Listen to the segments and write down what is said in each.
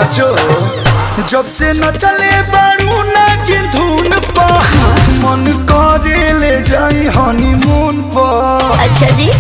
साचो जब से न चले बारू ना की धुन पा मन करे ले जाई हनीमून पर अच्छा जी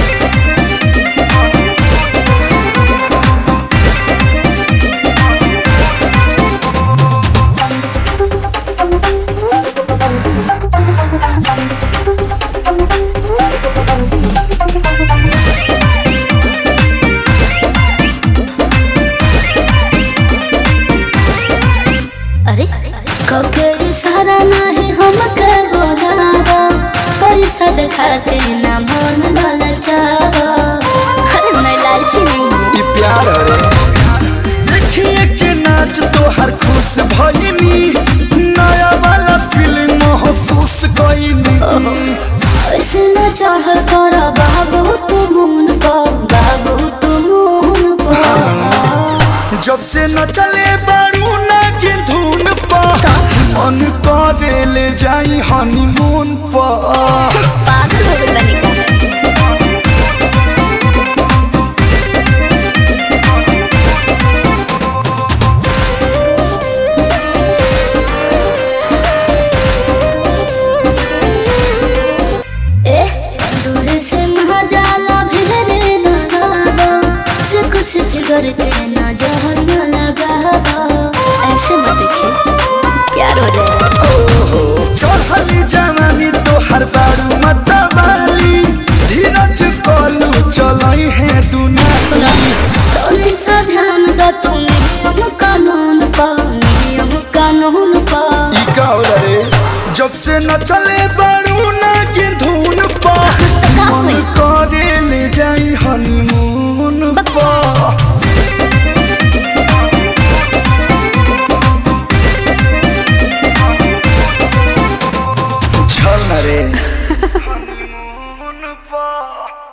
अरे कके इशारा नहीं हमके बोलावा पैसा दिखाते ना मन ललचावा अरे मैं लालची नहीं हूँ ई प्यार रे देखिए के नाच तो हर खुश भइनी नया वाला फिल्म महसूस कइनी ऐसे न चढ़ल कर बाबू तू मुन पर बाबू तू मुन पर जब से न चले बारू ना की धुन पर मन करे ले जाई हनीमून पर पागल हो गई बनी का ए दूर से ना जाला भिड़े न गावा से कुछ फिगर के ना जहर न लगावा ऐसे मत देखिए प्यार हो जाएगा चढ़ली जवानी तो हर बारू मतवाली धीरज कलू चलई है